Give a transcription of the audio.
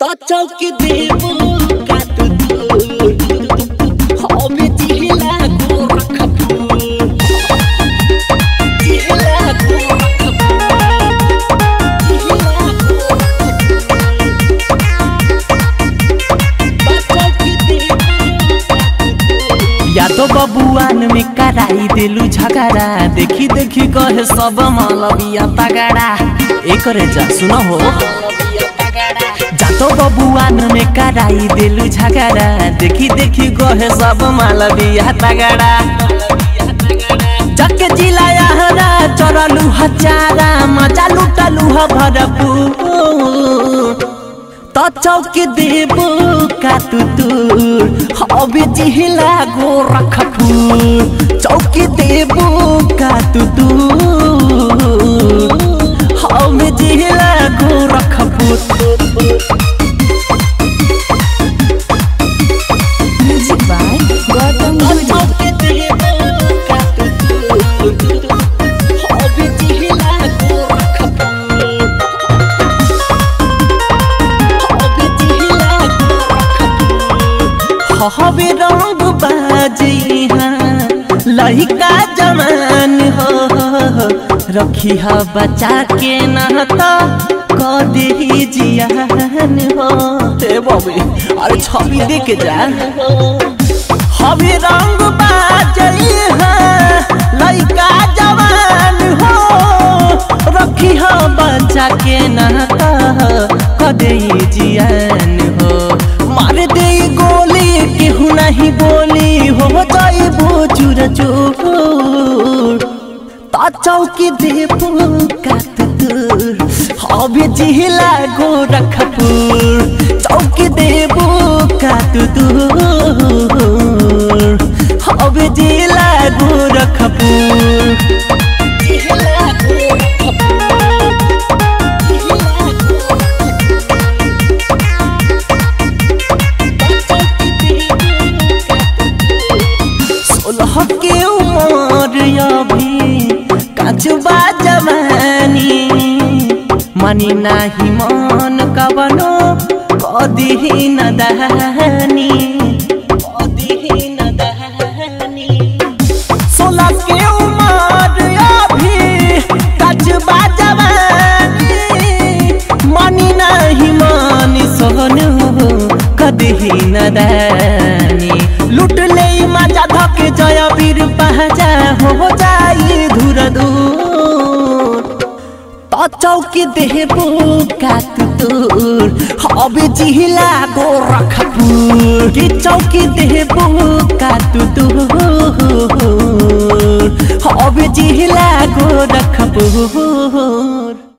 त चौकी देबो काट हमे जिला गोरखपुर जिला यादव बबुआन में कराई देलू झगड़ा देखी देखी कहे सब मलबिया तगड़ा एक रे जा सुनो हो जातो बबुआन में कराई देलू झगड़ा देखी देखी कहे सब मलबिया तगड़ा जके जिलाया हरा चरलू हजारा मजा लुटलू ह भरपूर त चौकी देबो कातु तुर हबे जिहिला गोरखपुर चौकी देबो कातु तुर हबे जिहिला गोरखपुर म्यूजिक बाय गौतम गुरु हबे रंग बाजी लहिका जमान हो रखी ह बचा के न त कदी जियान हो हे बबे अरे छवि देख जा हबे रंग बाजी लइका जवान हो रखी ह बचा के न त कदी जियान हो मार दे गोली केहू नहीं बोली हो जाइबो चूर चूर ता चौकी देबो कात दूर हबे जिहिला गोरखपुर चौकी देबो कात दूर हबे जिहिला गोरखपुर सोलह के उमर अभी काचुबा जवानी मनी नाही मन कवनो कदी न दहनी कदी न दहनी सोलह के उमर अभी काचुबा जवानी मनी नाही मानी सोहनु कदी न दहनी लुट ले मजा धक जय वीर पहजा हो जाई धुर दूर त चौकी देबो कात तोर हबे जिहिला गोरखपुर की चौकी देबो कात तोर हबे जिहिला गोरखपुर